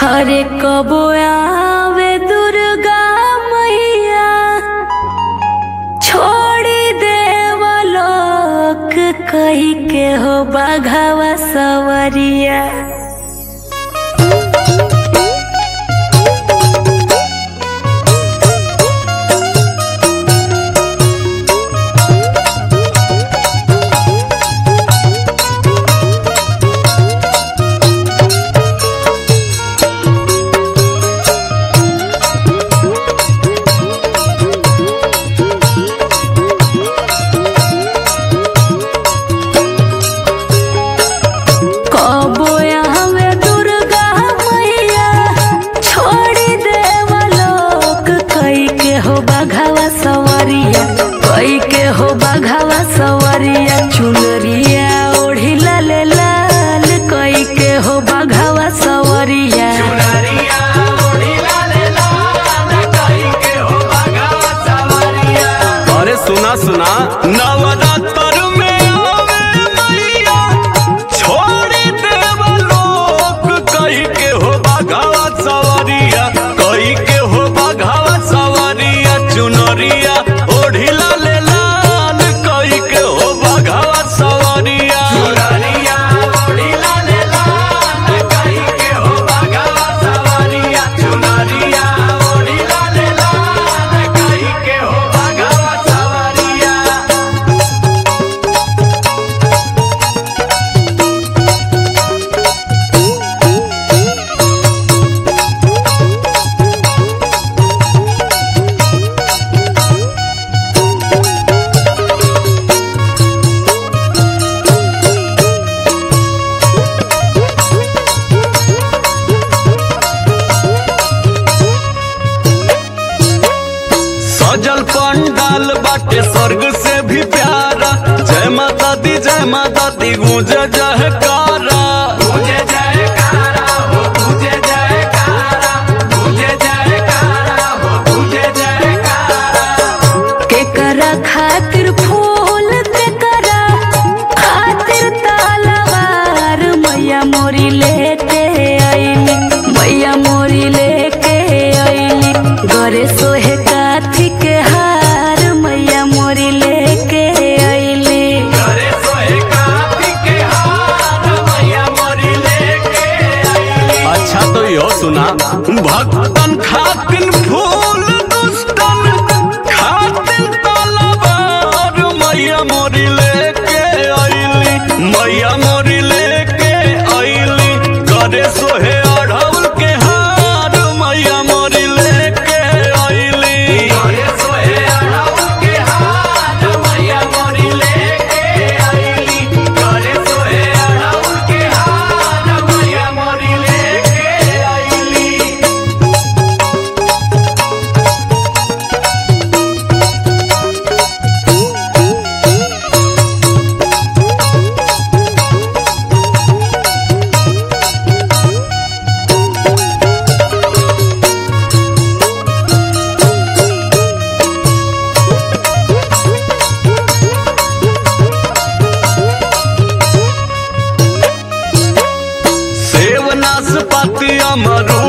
हरे कबो आवे दुर्गा मैया छोड़ी देवलोक कही के हो बाघावा सवरिया कबो आवे दुर्गा मैया छोड़ी देवलोक कई के हो बाघावा सवरिया कई के हो बाघावा सवरिया चुनरिया ओढ़ी लाल लाल कई के हो बाघावा सवरिया अरे सुना सुना नवरात्र में आवे मैया छोड़ी देवलोक कही के हो बाघावा सवारिया कही के हो बाघावा सवारिया चुनरिया ओढ़ी लाल लाल कही के हो बाघावा सवारिया चुनरिया ओढ़ी लाल लाल कही के हो बाघावा सवारिया चुनरिया ओढ़ी लाल लाल कही के हो बाघावा सवारिया सजल पंडाल बाटे स्वर्ग से भी प्यारा जय माता दी जय माता दी गूंजे जयकारा गूंजे जयकारा हो गूंजे जयकारा गूंजे जयकारा हो गूंजे जयकारा केकरा खातिर फूल केकरा खातिर तलवार मैया मोरी लेके आईली मैया मोरी लेके आईली गरे सोहे काथी के हार मैया मोरी लेके आईली करे सोहे काफी के हार मैया मोरी लेके आई अच्छा तो यो सुना भक्तन खातिन फूल दुष्टन खातिन तलवार मैया मोरी लेके आईली मैया मोरी लेके आईली करे सोहे अढ़ौल के हार मैया मोरी लेके आईली करे सोहे अढ़ौल के हार मैया मोरी लेके आईली करे सोहे अढ़ौल के हार मैया मोरी लेके आईली सेव नाशपाती अमरूद